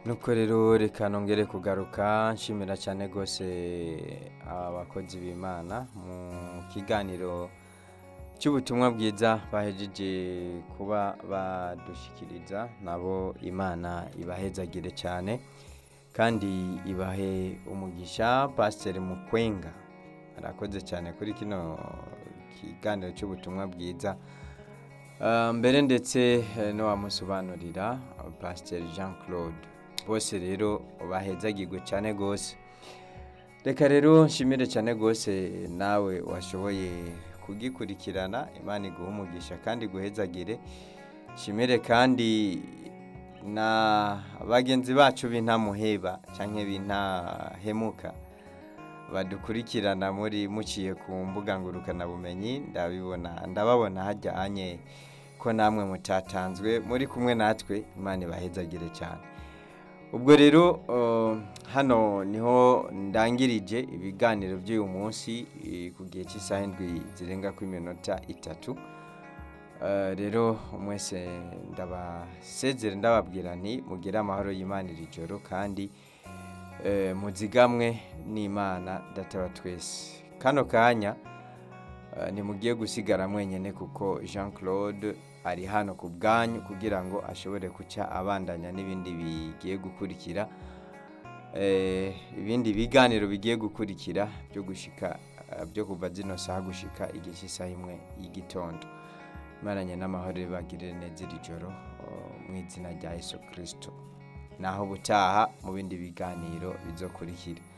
nuko rero reka nongere kugaruka nshimira cyane rwose abakozi b'imana mu kiganiro cy'ubutumwa bwiza bahejeje kuba badushyikiriza nabo imana ibahezagire cyane kandi ibahe umugisha pasiteri mukwenga arakoze cyane kuri kino kiganiro cy'ubutumwa bwiza Ah, mbere ndetse eh, n'uwamusobanurira pasiteri jean claude bose rero bahezagirwe cyane rwose reka rero nshimire cyane rwose nawe washoboye kugikurikirana imana iguha umugisha kandi guhezagire nshimire kandi na bagenzi bacu b'intamuheba cyangwa b'intahemuka badukurikirana muri muciye ku mbuga ngurukanabumenyi ndabibona ndababona hajyanye ko namwe mutatanzwe muri kumwe natwe imana ibahezagire cyane ubwo rero uh, hano niho ndangirije ibiganiro by'uyu munsi eh, ku gihe cy'isaha indwi zirenga ku iminota itatu Uh, rero mwese ndabasezere ndababwira nti mugire amahoro y'imana iri joro kandi eh, muzigamwe n'imana databa twese kano kanya eh, ntimugiye gusigara mwenyine kuko jean claude ari hano ku bwanyu kugira ngo ashobore guca abandanya n'ibindi bigiye gukurikira eh, ibindi biganiro bigiye gukurikira byo gushika eh, byo kuva zino saha gushika igihe cy'isaha imwe y'igitondo imaranye n'amahoro bagirire neza iri joro oh, mu izina rya yesu kirisito naho butaha mu bindi biganiro bizokurikira